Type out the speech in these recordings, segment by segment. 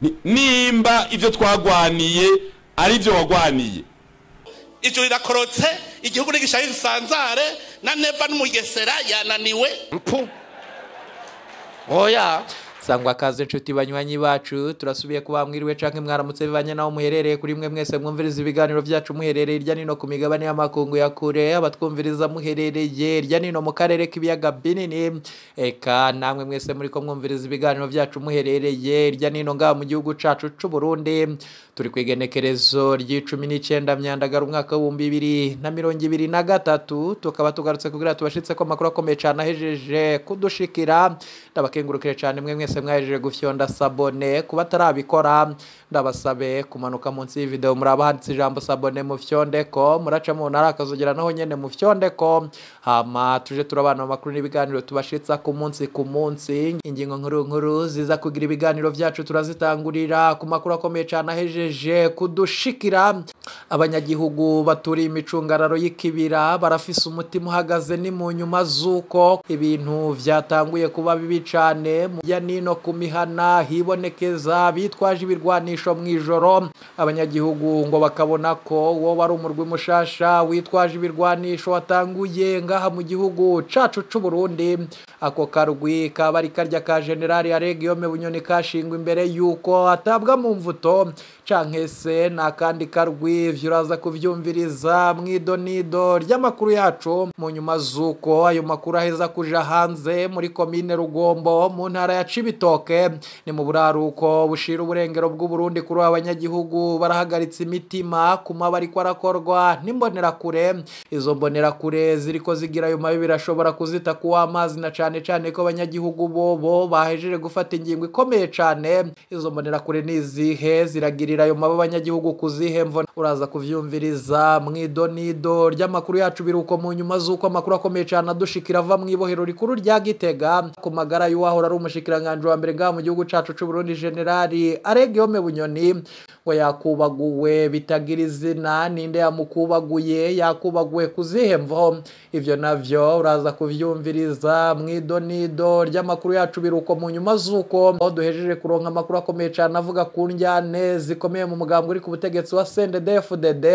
Ni- nimba ivyo twagwaniye ari vyo wagwaniye ijuru rirakorotse igihugu n'igishahi gisanzare na neva n'umugesera yananiwe mpu oya sangwa kaze inshuti banywanyi bacu turasubiye kuba mwiriwe canke mwaramutse bivanye naho muherereye kuri mwe mwese mwumviriza ibiganiro vyacu muherereye irya nino ku migabane y'amakungu ya kure abatwumviriza muherereye irya nino mu karere k'ibiyaga binini eka namwe mwese muriko mwumviriza ibiganiro vyacu muherereye irya nino ngaha mu gihugu cacu c'u Burundi turi ku igenekerezo ry'icumi n'icenda myandagara umwaka w'ibihumbi bibiri na mirongo ibiri na gatatu tukaba tugarutse kugira tubashitse ko amakuru akomeye cane ahejeje kudushikira ndabakengurukire cane mwe mwese mwahejeje gufyonda sabone kuba atarabikora ndabasabe kumanuka munsi y'ivideo muraba handitse ijambo sabone mu fyondeko muraca mu ntara akazogera naho nyene mu fyondeko hama tuje turabana mu makuru n'ibiganiro tubashitsa ku munsi ku munsi ingingo nkuru nkuru ziza kugira ibiganiro vyacu turazitangurira ku makuru akomeye cane ahejeje kudushikira abanyagihugu baturiye imicungararo y'ikibira barafise umutima uhagaze ni mu nyuma z'uko ibintu vyatanguye kuba bibi cane mu ya nino ku mihana hibonekeza bitwaje ibirwanisho mw'ijoro abanyagihugu ngo bakabona ko wo wari umurwi mushasha witwaje ibirwanisho watanguye ngaha mu gihugu cacu c'u Burundi ako karwi kaba ari karya ka generali Aregiyome Bunyoni kashingwa imbere yuko atabwa mu mvuto canke se n'akandi karwi ivyo uraza kuvyumviriza mw'idonido ry'amakuru yacu mu nyuma z'uko ayo makuru aheza kuja hanze muri komine Rugombo mu ntara ya Cibitoke ni mu buraruko bushira uburengero bw'Uburundi kuri aba banyagihugu barahagaritse imitima ku mabi ariko arakorwa n'imbonerakure izo mbonerakure ziriko zigira ayo mabi birashobora kuzita kuwa amazi na cane cane ko abanyagihugu bobo bahejeje gufata ingingo ikomeye cane izo mbonerakure nizihe ziragirira ayo mabi abanyagihugu kuzihe mvo uraza kuvyumviriza mw'idonido ry'amakuru yacu biruko mu nyuma z'uko amakuru akomeye cane adushikira ava mw'ibohero rikuru rya Gitega ku magara y'uwahora ari umushikiranganje wa mbere ngaha mu gihugu cacu c'u Burundi generali Aregiyome Bunyoni ngo yakubaguwe bitagira izina ninde yamukubaguye yakubaguwe kuzihe mvo ivyo navyo uraza kuvyumviriza mw'idonido ry'amakuru yacu biruko mu nyuma z'uko aho duhejeje kuronka amakuru akomeye cane avuga ku njyane zikomeye mu mugambo uri ku butegetsi wa CNDD-FDD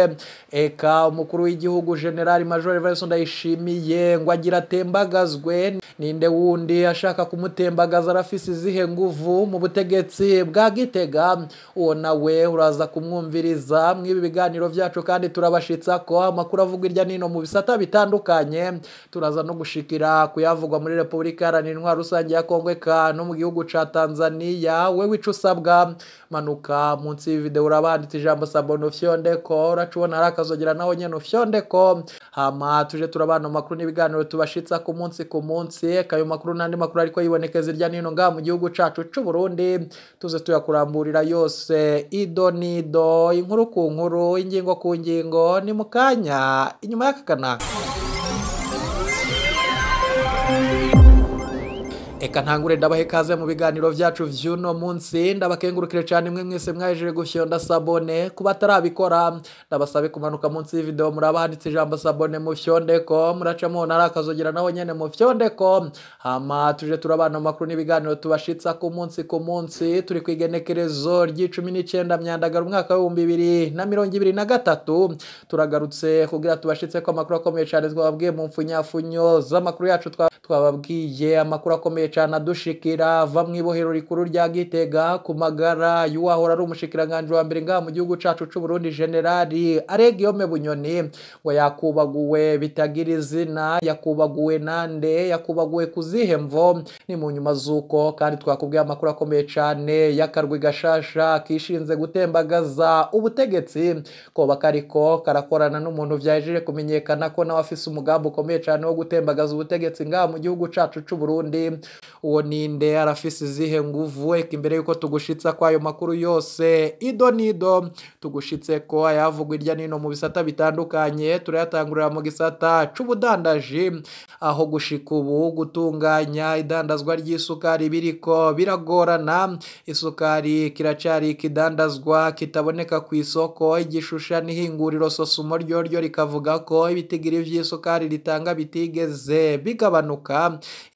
eka umukuru w'igihugu generali major Evariste Ndayishimiye ngo agira atembagazwe ninde wundi ashaka kumutembagaza arafise izihe nguvu mu butegetsi bwa Gitega uwo nawe uraza kumwumviriza mw'ibi biganiro vyacu kandi turabashitsa ko amakuru avugwa irya nino mu bisata bitandukanye turaza no gushikira kuyavugwa muri Repubulika Iharanira Intwaro Rusange ya Kongo eka no mu gihugu ca Tanzania wewe ico usabwa manuka munsi y'ivideo urabanditse ijambo sabone ufyondeko uracubona hari akazogera naho nyene ufyondeko hama tuje turabana mu makuru n'ibiganiro tubashitsa ku munsi ku munsi eka ayo makuru n'andi makuru ariko yibonekeza irya nino ngaha mu gihugu cacu c'u Burundi tuze tuyakuramburira yose ido nido inkuru ku nkuru ingingo ku ngingo ni mu kanya inyuma y'akakana Eka ntangure ndabahe kaze mu biganiro vyacu vy'uno munsi ndabakengurukire cyane mwe mwese mwajeje gufyonda sabone kuba atarabikora ndabasabe kumanuka munsi y'ivideo muraba handitse ijambo sabone mu fyondeko muraca mu ntara akazogera naho nyene mu fyondeko hama tuje turabana mu makuru n'ibiganiro tubashitsa ku munsi ku munsi turi ku igenekerezo ry'icumi n'icenda myandagara umwaka w'ibihumbi bibiri na mirongo ibiri na gatatu turagarutse kugira tubashitse ko amakuru akomeye cyane twababwiye mu mfunyafunyo z'amakuru yacu twa twababwiye amakuru akomeye cyane adushikira ava mu ibohero rikuru rya Gitega ku magara y'uwahora ari umushikiranganje wa mbere ngaha mu gihugu cacu c'u Burundi generali Aregiyome Bunyoni ngo yakubaguwe bitagira izina yakubaguwe nande yakubaguwe kuzihe mvo ni mu nyuma z'uko kandi twakubwiye amakuru akomeye cyane y'akarwi gashasha kishinze gutembagaza ubutegetsi koba kariko karakorana n'umuntu vyahejeje kumenyekana ko nawe afise umugambi ukomeye cyane wo gutembagaza ubutegetsi ngaha mu gihugu cacu c'u Burundi uwo ninde arafise izihe nguvu eka imbere yuko tugushitsa ko ayo makuru yose ido nido tugushitse ko ayavugwa irya nino mu bisata bitandukanye turayatangurira mu gisata c'ubudandaji aho gushika ubu gutunganya idandazwa ry'isukari biriko biragorana isukari kiracari ikidandazwa kitaboneka ku isoko igishusha n'ihinguriro sosumo ryo ryo rikavuga ko ibitigiri vy'isukari ritanga bitigeze bigabanuka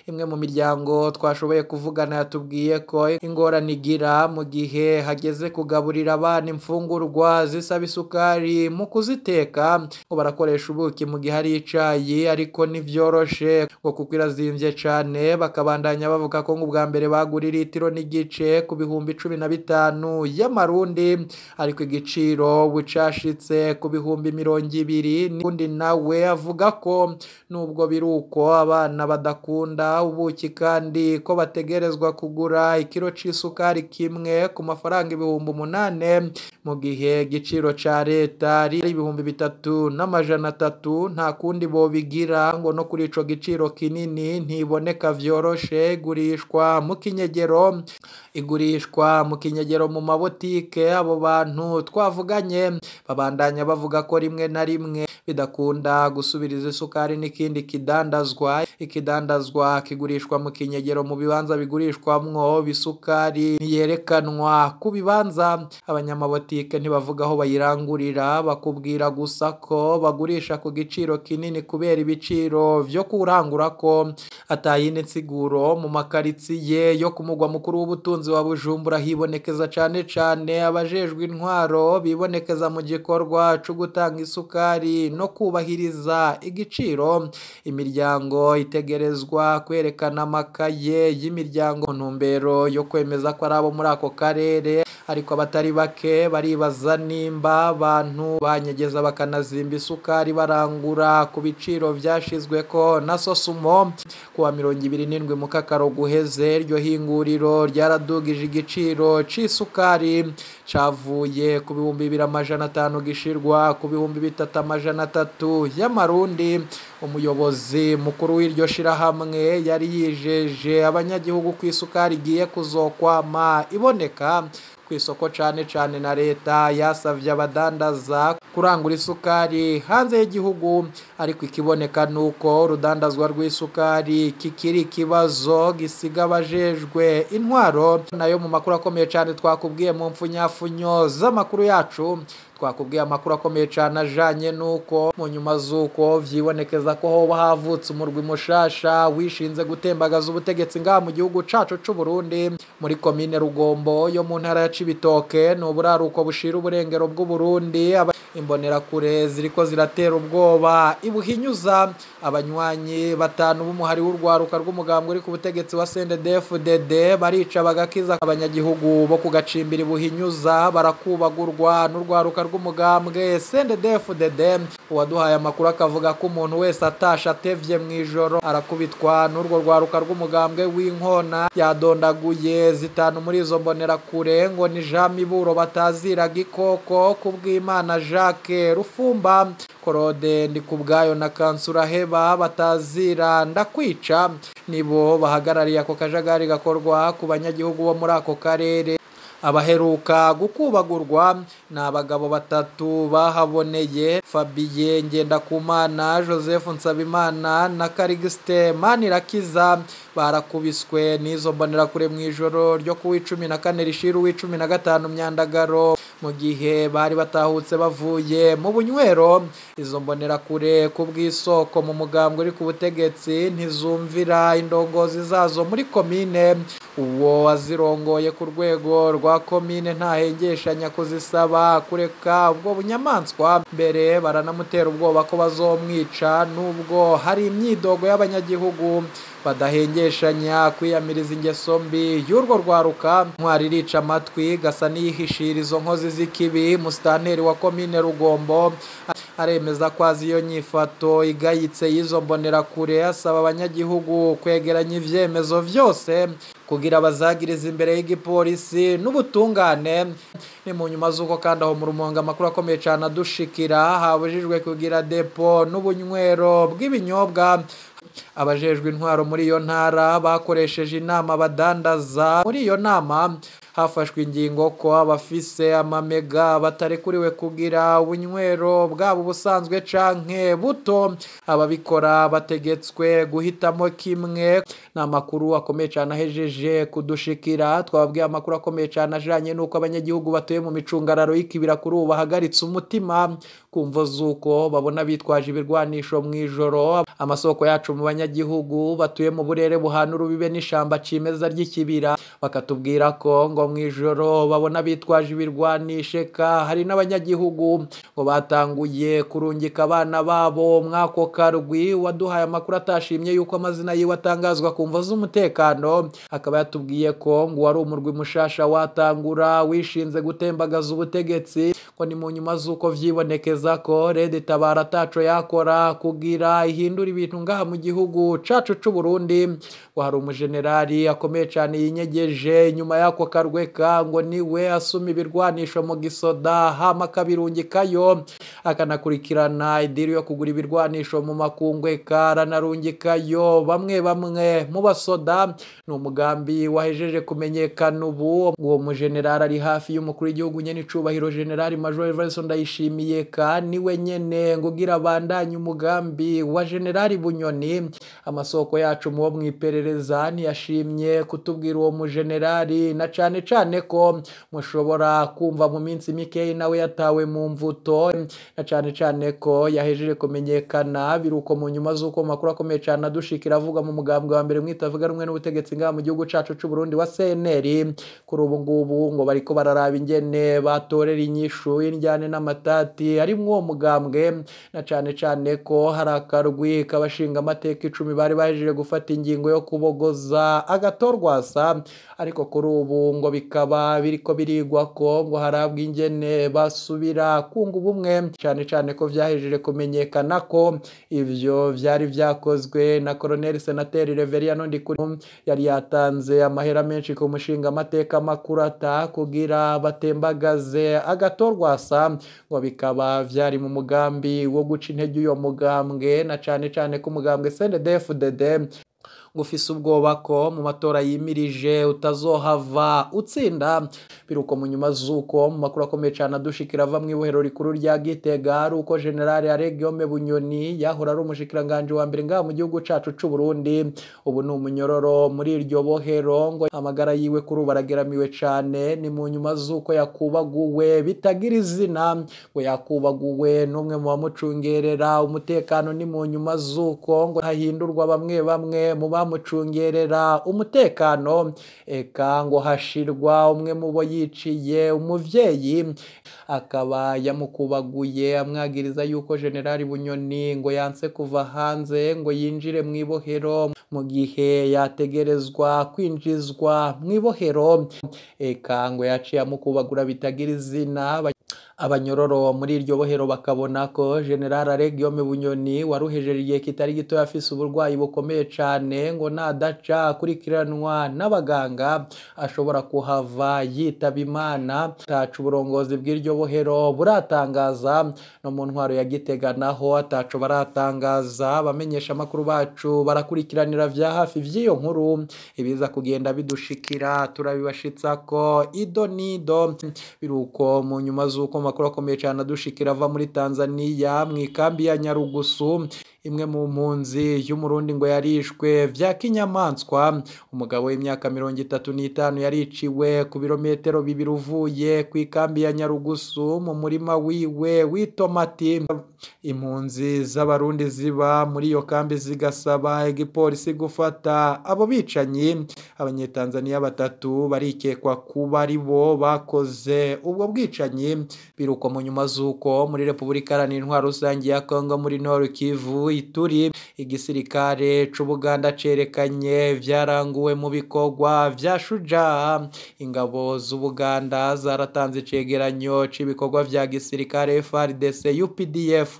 imwe mu miryango twashoboye kuvugana yatubwiye ko ingorane igira mu gihe hageze kugaburira abana imfungurwa zisaba isukari mu kuziteka ngo barakoresha ubuki mu gihe ari icayi ariko ntivyoroshe ngo kuko irazimvye cane bakabandanya bavuga ko ngo ubwa mbere bagura litiro n'igice ku bihumbi cumi na bitanu y'amarundi ariko igiciro bucashitse ku bihumbi mirongo ibiri n'undi nawe avuga ko nubwo biri uko abana badakunda ubuki kandi ko bategerezwa kugura ikiro c'isukari kimwe ku mafaranga ibihumbi umunane mu gihe igiciro ca leta ari ibihumbi bitatu n'amajana atatu nta kundi bobigira ngo no kuri ico giciro kinini ntiboneka vyoroshe igurishwa mu kinyegero igurishwa mu kinyegero mu mabotike abo bantu twavuganye babandanya bavuga ko rimwe na rimwe bidakunda gusubiriza isukari n'ikindi kidandazwa ikidandazwa kigurishwa mu kinyegero mu bibanza bigurishwamwo bisukari ntiyerekanwa ku bibanza abanyamabotike ntibavuga aho bayirangurira bakubwira gusa ko bagurisha ku giciro kinini kubera ibiciro vyo kurangura ko atayindi nsiguro mu makaritsiye yo ku mugwa mukuru w'ubutunzi wa bujumbura hibonekeza cane cane abajejwe intwaro bibonekeza mu gikorwa co gutanga isukari no kubahiriza igiciro imiryango itegerezwa kwerekana amakaye y'imiryango ntumbero yo kwemeza ko ari abo muri ako karere ariko abatari bake baribaza nimba abantu banyegeza bakanazimba isukari barangura ku biciro vyashizweko na sosumo kuwa mirongo ibiri n'indwi mu kakaro guheze iryo hinguriro ryaradugije igiciro c'isukari cavuye ku bihumbi bibiri amajana atanu gishirwa ku bihumbi bitatu amajana atatu y'amarundi umuyobozi mukuru w'iryo shirahamwe yari yijeje abanyagihugu ko isukari igiye kuzokwama iboneka ku isoko cane cane na leta yasavye abadandaza kurangura isukari hanze y'igihugu ariko ikiboneka nuko urudandazwa rw'isukari kikiri ikibazo gisiga abajejwe intwaro nayo mu makuru akomeye cane twakubwiye mu mfunyafunyo z'amakuru yacu twakubwiye amakuru akomeye cyane ajanye nuko mu nyuma z'uko vyibonekeza ko hoba havutse umurwi mushasha wishinze gutembagaza ubutegetsi ngaha mu gihugu cacu c'u Burundi muri komine Rugombo yo mu ntara ya Cibitoke ni uburaruko bushira uburengero bw'u Burundi imbonerakure ziriko ziratera ubwoba ibuhinyuza abanywanyi batanu b'umuhari w'urwaruka rw'umugambwe uri ku butegetsi wa CNDD-FDD barica bagakiza abanyagihugu bo kugacimbira ibuhinyuza barakubagurwa n'urwaruka rw'umugambwe CNDD-FDD uwaduhaye amakuru akavuga ko umuntu wese atasha atevye mu ijoro arakubitwa n'urwo rwaruka rw'umugambwe w'inkona yadondaguye zitanu muri izo mbonerakure ngo ni Jean Miburo batazira gikoko kubw'Imana Jacques Rufumba Korode Ndikubwayo na Kansura Heba batazira ndakwica nibo bahagarariye ako kajagari gakorwa ku banyagihugu bo muri ako karere abaheruka gukubagurwa ni abagabo batatu bahaboneye Fabien Ngendakumana Joseph Nsabimana na Karigiste Manirakiza barakubiswe n'izo mbonerakure mu ijoro ryo ku w'icumi na kane rishira uw'icumi na gatanu myandagaro mu gihe bari batahutse bavuye mu bunywero izo mbonerakure ku bw'isoko mu mugambwe uri ku butegetsi ntizumvira indongozi zazo muri komine uwo wazirongoye ku rwego rwa komine ntahengeshanya kuzisaba kureka ubwo bunyamaswa mbere baranamutera ubwoba ko bazomwica nubwo hari imyidogo y'abanyagihugu badahengeshanya kwiyamiriza ingeso mbi y'urwo rwaruka ntwari irica amatwi gasa n'iyihishira izo nkozi z'ikibi musitanteri wa komine rugombo aremeza ko azi iyo nyifato igayitse y'izo mbonerakure asaba abanyagihugu kwegeranya ivyemezo vyose kugira bazagiriza imbere y'igipolisi n'ubutungane ni mu nyuma z'uko kandi aho mu rumonga amakuru akomeye cyane adushikira habujijwe kugira depo n'ubunywero bw'ibinyobwa abajejwe intwaro muri iyo ntara bakoresheje inama badandaza muri iyo nama hafashwe ingingo ko abafise amamega batarekuriwe kugira ubunywero bwabo ubusanzwe canke buto ababikora bategetswe guhitamo kimwe ni amakuru akomeye cyane ahejeje kudushikira twababwiye amakuru akomeye cyane ajanye n'uko abanyagihugu batuye mu micungararo y'ikibira kuri ubu bahagaritse umutima kumvo z'uko babona bitwaje ibirwanisho mu ijoro amasoko yacu mu banyagihugu n'abanyagihugu batuye mu burere buhana urubibe n'ishamba cimeza ry'ikibira bakatubwira ko ngo mu ijoro babona bitwaje ibirwanisheka hari n'abanyagihugu ngo batanguye kurungika abana babo mwako karwi waduhaye amakuru atashimye yuko amazina yiwe atangazwa ku mvo z'umutekano akaba yatubwiye ko ngo wari umurwi mushasha watangura wishinze gutembagaza ubutegetsi ko ni mu nyuma z'uko vyibonekeza ko rede tabara ataco yakora kugira ihindura ibintu ngaha mu gihugu cacu c'u Burundi ngo hari umujenerali akomeye cane yinyegeje inyuma y'ako karweka ngo niwe asuma ibirwanisho mu gisoda hama akabirungikayo akanakurikirana idiri yo kugura ibirwanisho mu makungweka aranarungikayo bamwe bamwe mu basoda ni umugambi wahejeje kumenyekana ubu uwo mujenerali ari hafi y'umukuru w'igihugu nyene icubahiro generali major Everson Ndayishimiye ka niwe nyene ngo ugira abandanye umugambi wa generali Bunyoni amasoko yacu mu bo mwiperereza ntiyashimye kutubwira uwo mujenerali na cane cane ko mushobora kumva mu minsi mikeyi nawe yatawe mu mvuto na cane cane ko yahejeje kumenyekana biruko mu nyuma z'uko mu makuru akomeye cane adushikira avuga mu mugambwe wa mbere mwitavuga rumwe n'ubutegetsi ngaha mu gihugu cacu c'u Burundi wa CNL kuri ubu ngubu ngo bariko bararaba ingene batorera inyishu y'indyane n'amatati ari uwo mugambwe na cane cane ko hari akarwi k'abashinga amateka icumi bari bahejeje gufata ingingo yo kubogoza agatorwasa ariko kuri ubu ngo bikaba biriko birigwa ko ngo harabwa ingene basubira kunga ubumwe cane cane ko vyahejeje kumenyekana ko ivyo vyari vyakozwe na Colonel Senateri Reveriano Ndikuri yari yatanze amahera menshi ku mushinga amateka makurata kugira batembagaze agatorwasa ngo bikaba vyari mu mugambi wo guca intege uyo mugambwe na cane cane ko umugambwe CNDD-FDD ngufise ubwoba ko mu matora yimirije utazohava utsinda biruko mu nyuma z'uko mu makuru akomeye cyane adushikira ava mu ibohero rikuru rya Gitega ari uko generale Aregiome Bunyoni yahora ari umushikiranganje wa mbere ngaha mu gihugu cacu c'u Burundi ubu ni umunyororo muri iryo bohero ngo amagara yiwe kuri ubu arageramiwe cane ni mu nyuma z'uko yakubaguwe bitagira izina ngo yakubaguwe n'umwe mu bamucungerera umutekano ni mu nyuma z'uko ngo hahindurwa bamwe bamwe mu bamucungerera umutekano eka ngo hashirwa umwe mu bo yiciye umuvyeyi akaba yamukubaguye amwagiriza yuko generali bunyoni ngo yanse kuva hanze ngo yinjire mu ibohero mu gihe yategerezwa kwinjizwa mu ibohero eka ngo yaciye amukubagura bitagira izina abanyororo muri iryo bohero bakabona ko general Aregiome Bunyoni waruhejeje igihe kitari gito afise uburwayi bukomeye cane ngo nadaca akurikiranwa n'abaganga ashobora kuhava yitaba imana ataca uburongozi bw'iryo bohero buratangaza no mu ntwaro ya Gitega naho ataco baratangaza abamenyesha amakuru bacu barakurikiranira vya hafi vy'iyo nkuru ibiza kugenda bidushikira turabibashitsa ko ido nido biruko mu nyuma z'uko makuru akomeye cyane adushikira ava muri Tanzania mu ikambi ya Nyarugusu imwe mu mpunzi y'umurundi ngo yarishwe vya kinyamaswa umugabo w'imyaka mirongo itatu n'itanu yariciwe ku birometero bibiri uvuye ku ikambi ya Nyarugusu mu murima wiwe w'itomati impunzi z'abarundi ziba muri iyo kambi zigasaba igipolisi gufata abo bicanyi abanyetanzaniya batatu barikekwa kuba ari bo bakoze ubwo bwicanyi biruko mu nyuma z'uko muri repubulika iharanira intwaro rusange ya kongo muri nord kivu ituri igisirikare c'ubuganda cerekanye vyaranguwe mu bikorwa vya shuja ingabo z'ubuganda zaratanze icegeranyo c'ibikorwa vya gisirikare FARDC UPDF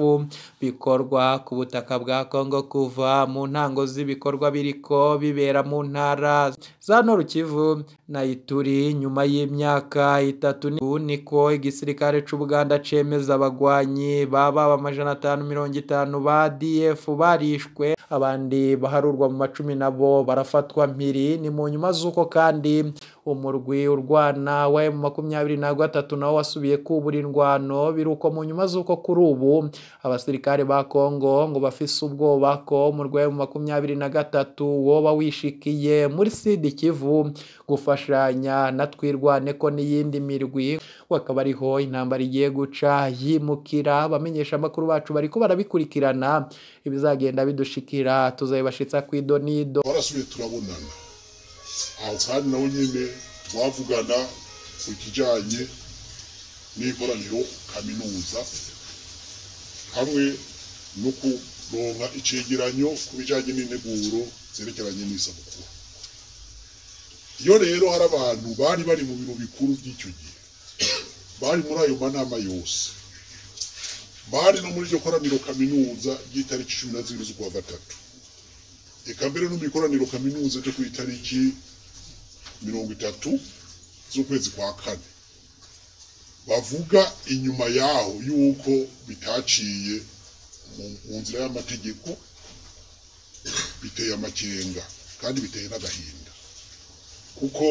bikorwa ku butaka bwa Kongo kuva mu ntango z'ibikorwa biriko bibera mu ntara za Nord Kivu na Ituri nyuma y'imyaka itatu niko igisirikare c'ubuganda cemeza abagwanyi baba amajana atanu mirongo itanu ba DF barishwe abandi baharurwa mu macumi nabo barafatwa mpiri ni mu nyuma z'uko kandi umurwi urwana wa emu makumyabiri na gatatu nawo wasubiye kubura indwano biruko mu nyuma z'uko kuri ubu abasirikare ba kongo ngo bafise ubwoba ko umurwi wa emu makumyabiri na gatatu woba wishikiye muri sidi kivu gufashanya na twirwane ko n'iyindi mirwi akaba ariho intambara igiye guca yimukira abamenyesha amakuru bacu bariko barabikurikirana ibizagenda bidushikira tuzabibashitsa ku idonido twarasubiye turabonana aho kandi nawe nyine twavugana ku kijyanye n'ikoraniro kaminuza hamwe no kuronka icegeranyo ku bijyanye n'integuro zerekeranye n'isabukuru iyo rero hari abantu bari bari mu biro bikuru by'icyo gihe bari muri ayo manama yose bari no muri iryo koraniro kaminuza ry'itariki cumi na zibiri z'ukwa gatatu eka mbere no mu ikoraniro kaminuza ryo ku itariki mirongo itatu z'ukwezi kwa kane bavuga inyuma yaho yuko bitaciye mu- mu nzira y'amategeko biteye amakenga kandi biteye n'agahinda kuko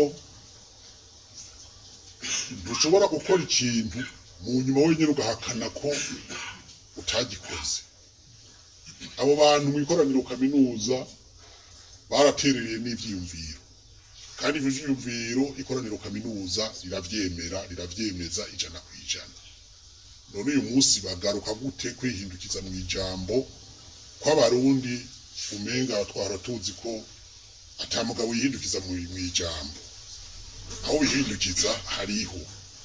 ntushobora gukora ikintu mu nyuma wenyine ugahakana ko utagikoze abo bantu mu ikoraniro kaminuza baraterereye n'ibyiyumviro kandi ibyo byiyumviro ikoraniro kaminuza rirabyemera rirabyemeza ijana ku ijana none uyu munsi bagaruka gute kwihindukiza mu ijambo kw'abarundi umenga twara tuzi ko ata mugabo yihindukiza mu mu ijambo aho wihindukiza hariho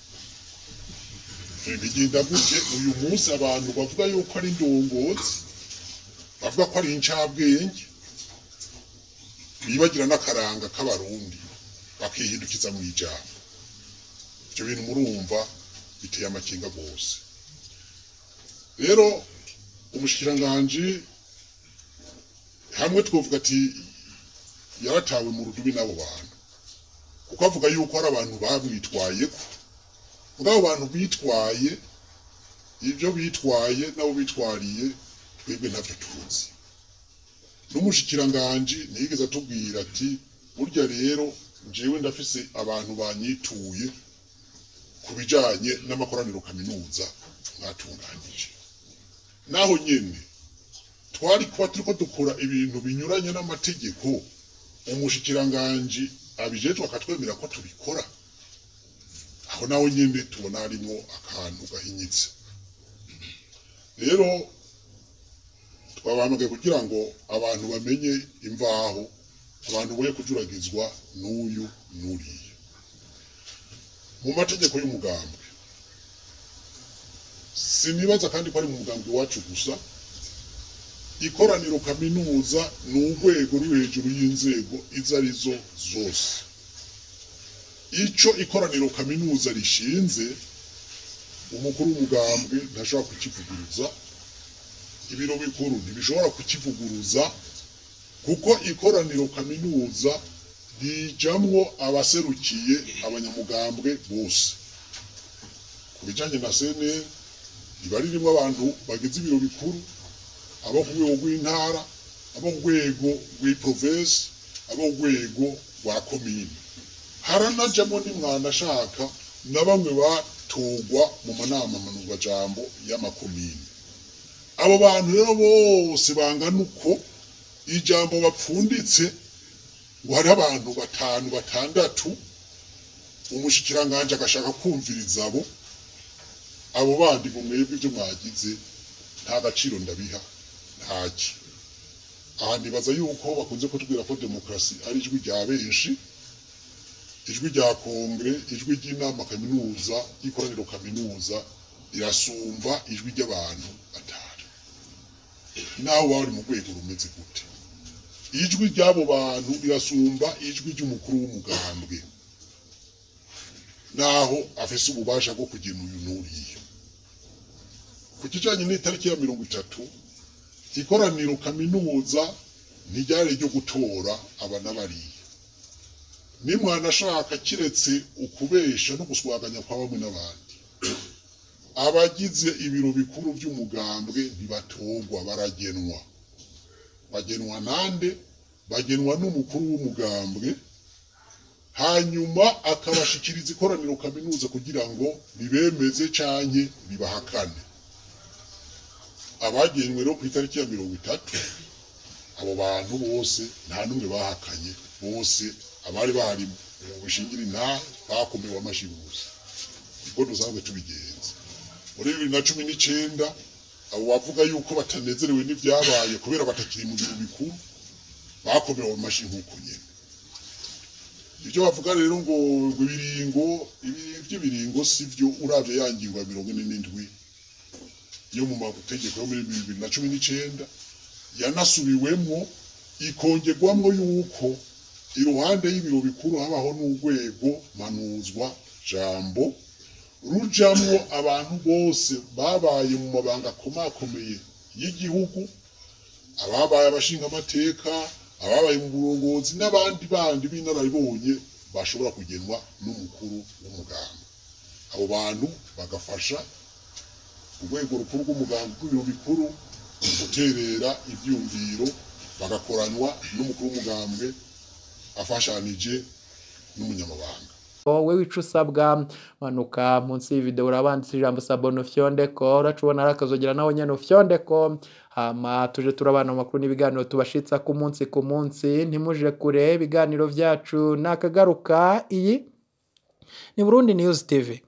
bigenda gute uyu munsi abantu bavuga yuko ari indongozi bavuga ko ari incabwenge bibagira n'akaranga k'abarundi bakihindukiza mu ijambo ibyo bintu murumva biteye amakenga rwose rero umushikiranganji hamwe twavuga ati yaratawe mu rudubi n'abo bantu kuko avuga yuko hari abantu bamwitwayeko muri abo bantu bitwaye ibyo bitwaye nabo bitwariye twebwe ntabyo tuzi n'umushikiranganji ntiyigeze atubwira ati burya rero njyewe ndafise abantu banyituye ku bijyanye n'amakoraniro kaminuza mwatunganyije naho nyine twari kuba turiko dukora ibintu binyuranye n'amategeko umushikiranganji abijejwe akatwemera ko tubikora aho nawe nyine tubona harimo akantu gahinyitse rero twabahamagaye kugira ngo abantu bamenye imvaho abantu boye kujuragizwa n'uyu n'uriya mu mategeko y'umugambwe sinibaza kandi ko ari mu mugambwe wacu gusa ikoraniro kaminuza ni urwego ruri hejuru y'inzego izo arizo zose icyo ikoraniro kaminuza rishinze umukuru w'umugambwe ntashobora kukivuguruza ibiro bikuru ntibishobora kukivuguruza kuko ikoraniro kaminuza rijamwo abaserukiye abanyamugambwe bose ku bijyanye na sene riba ririmo abantu bagize ibiro bikuru abo ku rwego rw'intara abo ku rwego rw'iprovensi abo ku rwego rwa komine haranajamo nimwanashaka na bamwe batogwa mu manama manuzwajambo y'amakomine abo bantu rero bose bangana uko ijambo bapfunditse ngo hariho abantu batanu batandatu umushikiranganje agashaka kumviriza abo abo bandi ngo mwebwe ibyo mwagize nta gaciro ndabiha ntaki aha nibaza yuko bakunze kutubwira ko demokarasi ari ijwi rya benshi ijwi rya kongere ijwi ry'inama kaminuza y'ikoraniro kaminuza rirasumba ijwi ry'abantu batanu nawe waba uri mu rwego rumeze gute ijwi ry'abo bantu rirasumba ijwi ry'umukuru w'umugambwe naho afise ububasha bwo kugena uyu n'uriya ku kijanye n'itariki ya mirongo itatu ikoraniro kaminuza ntiryari ryo gutora aba n'abariya nimwanashaka kiretse ukubesha no guswaganya kwa bamwe n'abandi abagize ibiro bikuru by'umugambwe ntibatorwa baragenwa bagenwa nande bagenwa n'umukuru w'umugambwe hanyuma akabashikiriza ikoraniro kaminuza kugira ngo ribemeze canke ribahakane abagenwe rero ku itariki ya mirongo itatu abo bantu bose nta n'umwe bahakanye bose abari bahari mu bushingira intahe bakomewe amashyi bose ubwo dusanzwe tubigenza muri bibiri na cumi n'icenda abo bavuga yuko batanezerewe n'ivyabaye kubera batakiri mu biro bikuru bakomewe amashyi nk'uko nyene ibyo bavuga rero ngo ngo ibiringo ibi by'ibiringo si byo uravye ya ngingo ya mirongo ine n'indwi yo mu mategeko yo muri bibiri na cumi n'icenda yanasubiwemwo ikongerwamwo yuko iruhande y'ibiro bikuru habaho n'urwego manuzwa jambo rujamwo abantu bose babaye mu mabanga akomakomeye y'igihugu ababaye abashingamateka ababaye mu burongozi n'abandi bandi b'inararibonye bashobora kugenwa n'umukuru w'umuganga abo bantu bagafasha urwego rukuru rw'umuganga rw'ibiro bikuru guterera ibyumviro bagakoranwa n'umukuru w'umugambwe afashanije n'umunyamabanga wowe wica usabwa manuka munsi y'ivideo urabanditse ijambo sabono fyondeko uracubona ari akazogera nawe nyene ufyondeko hama tuje turabana mu makuru n'ibiganiro tubashitsa ku munsi ku munsi ntimuje kure ibiganiro vyacu nakagaruka iyi ni Burundi News TV